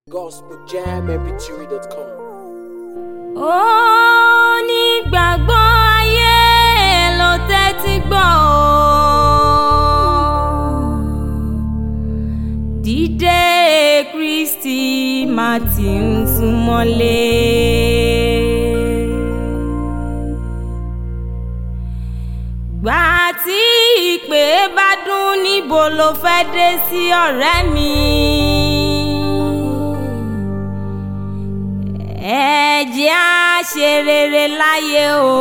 gospeljammpg.com. onígbàgbọ́ ayé ló tẹ́tí gbọ́ o. dídé kristi máa ti ń súnmọ́lé. gbà tí ìpè bá dún níbo ló fẹ́ dé sí ọ̀rẹ́ mi. ẹ jẹ́ á ṣe rere láyé o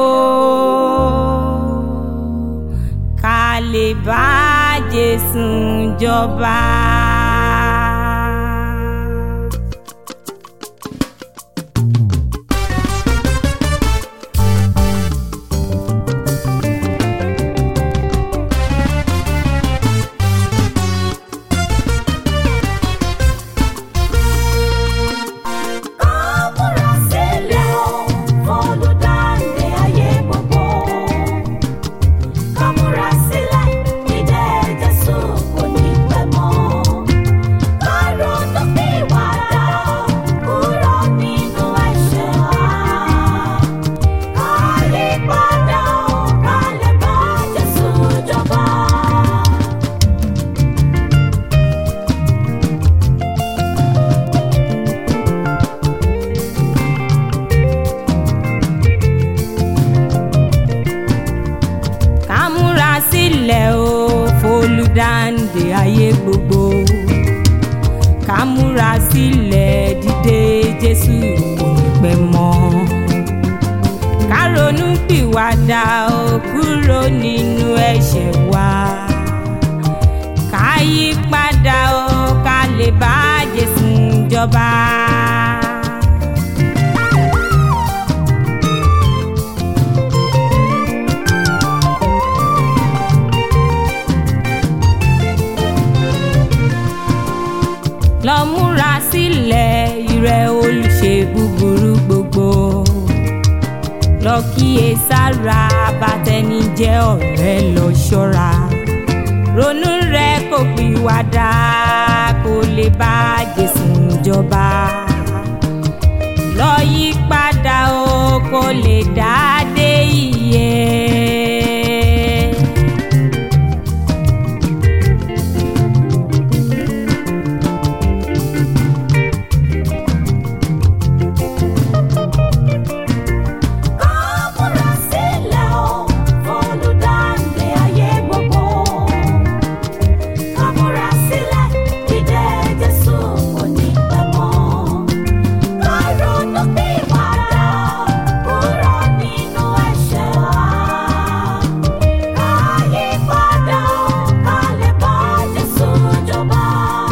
ká lè bá Jésù jọba. Múra sílẹ̀ o, olùdáǹdè ayé gbogbo. Ká múra sílẹ̀, ìdè Jésù kò ní pẹ́ mọ́. Ká ronú pìwàdà, kúrò nínú ẹ̀ṣẹ̀ wa. Ká yí padà o, ká lè bá Jésù jọba. ká múra sílẹ̀ o f'olùdáǹdè ayé gbogbo ká múra sílẹ̀ dídé Jésù kò ní pẹ́ mọ́ ká ronú pìwàdà o kúrò nínú ẹ̀ṣẹ̀ wa ká yí padà o ká lè bá Jésù jọba. lọ múra sílẹ̀ ìrẹ́ olùṣe búburú gbogbo lọ kíyè sára bàtẹni jẹ́ ọ̀rẹ́ lọ ṣọ́ra ronú rẹ kò pìwàdà kó lè bá Jésù jọba lọ yí padà o kó lè dá dé ìyè. Ká múra sílẹ̀ o, olùdáǹdè ayé gbogbo. Ká múra sílẹ̀, ìdè Jésù kò ní pẹ́ mọ́. Ká ronú pìwàdà, kúrò nínú ẹ̀ṣẹ̀ wa. Ká yí padà o, ká lè bá Jésù jọba.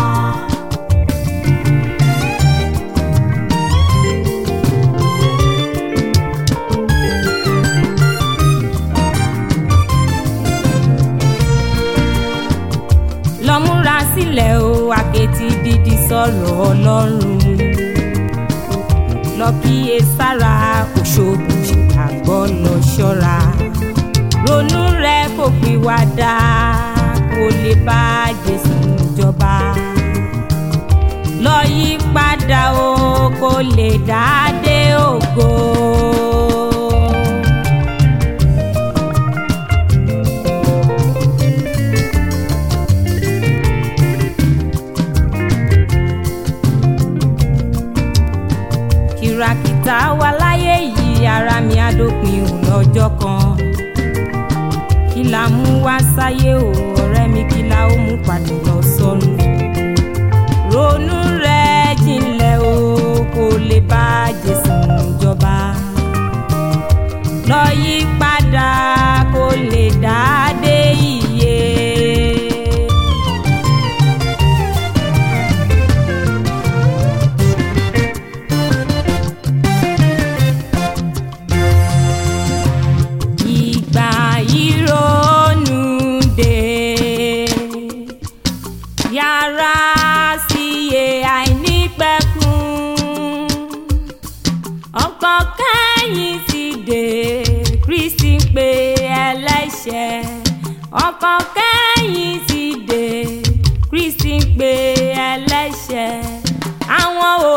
lọ múra sílẹ̀ o àkẹ́tì dídí sọ̀rọ̀ ọlọ́run lọ kíyè sára òṣòbù ṣègbàgbọ́ lọ ṣọ́ra ronú rẹ kò pìwàdà kó lè bá Jésù jọba lọ yí padà o kó lè dá dé ògo. kìràkìtà wà láyé yìí ara mi á dópin ò lọ́jọ́ kan kí la mú wá sáyé o ọ̀rẹ́ mi kí la ó mú padà lọ sọ́run ronú rẹ jinlẹ̀ o kó lè bá Jésù jọba lọ yí padà kó lè dá dé ìyè. ìgbà ìrònú dé yàrá síye àìnípẹ̀kun ọkàn kẹ́yìn ti dé Kristi ń pe ẹlẹ́ṣẹ̀ ọkàn kẹ́yìn ti dé Kristi ń pe ẹlẹ́ṣẹ̀ àwọn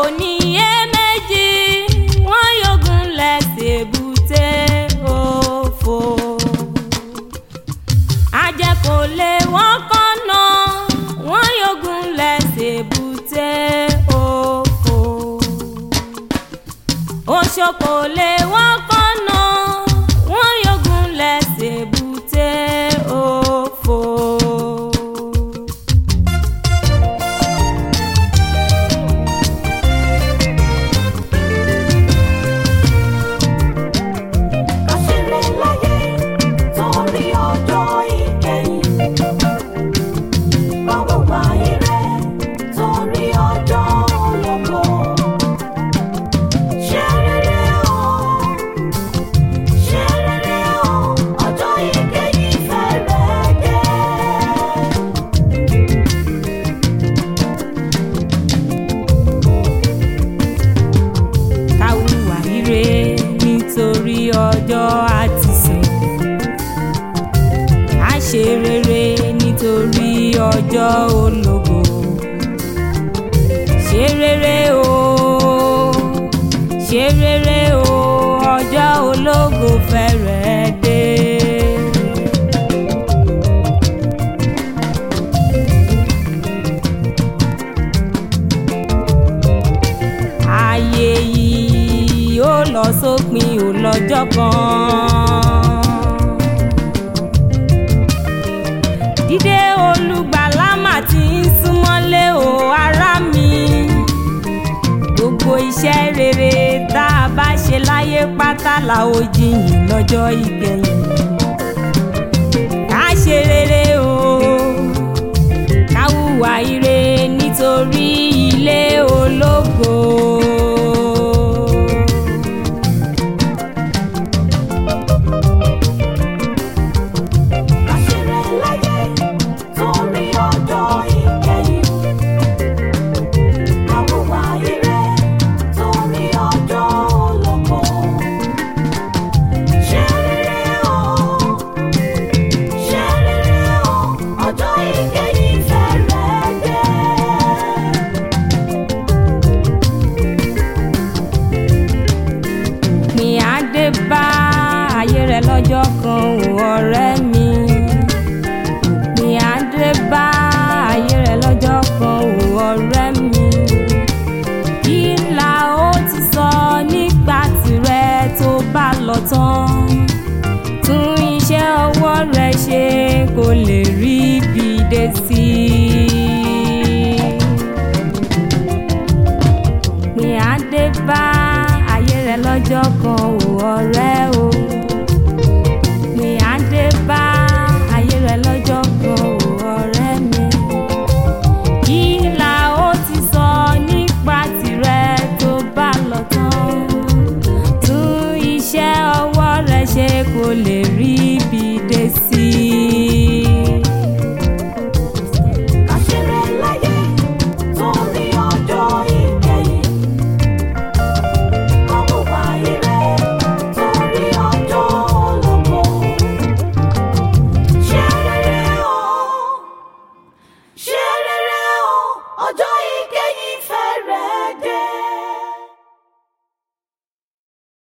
ṣoko lè wọ́n kọ́nà wọ́n yọgun lẹ́sẹ̀ bùtẹ́ òfò. Àṣírí láyé torí ọjọ́ ìkẹyìn. Báwo wà ire torí ọjọ́ ológo? Ṣé rere o? Ṣé rere o? Ọjọ́ ìkẹyìn fẹ́rẹ̀ dé. káwùwà ire nítorí ọjọ́ àtìsìn á ṣe rere nítorí ọjọ́ ológo ṣe rere o ṣe rere o ọjọ́ ológo fẹ́rẹ̀ dé. ayé yìí ó lọ sópin ò lọ́jọ́ kan. dídé olùgbàlà mà ti ń súnmọ́lé o ará mi. gbogbo iṣẹ́ rere tá a bá ṣe láyé pátá la ó jiyìn lọ́jọ́ ìgbẹ̀yìn. ká ṣe rere o ká hùwà ire nítorí ilé ológo. Àṣírí láyé torí ọjọ́ ìkẹyìn. Àwùwà ire torí ọjọ́ ológo. Ṣé rere o? Ṣé rere o? Ọjọ́ ìkẹyìn fẹ́rẹ̀ dé. òpin adé bá ayé rẹ lọ́jọ́ kan ò ọ̀rẹ́ mi. òpin adé bá ayé rẹ lọ́jọ́ kan ò ọ̀rẹ́ mi. kí la ó ti sọ nígbà tirẹ̀ tó bá lọ tán. tún iṣẹ́ ọwọ́ rẹ ṣe kó lè rí ibi dé sí i òpin adé bá ayé rẹ lọ́jọ́ kan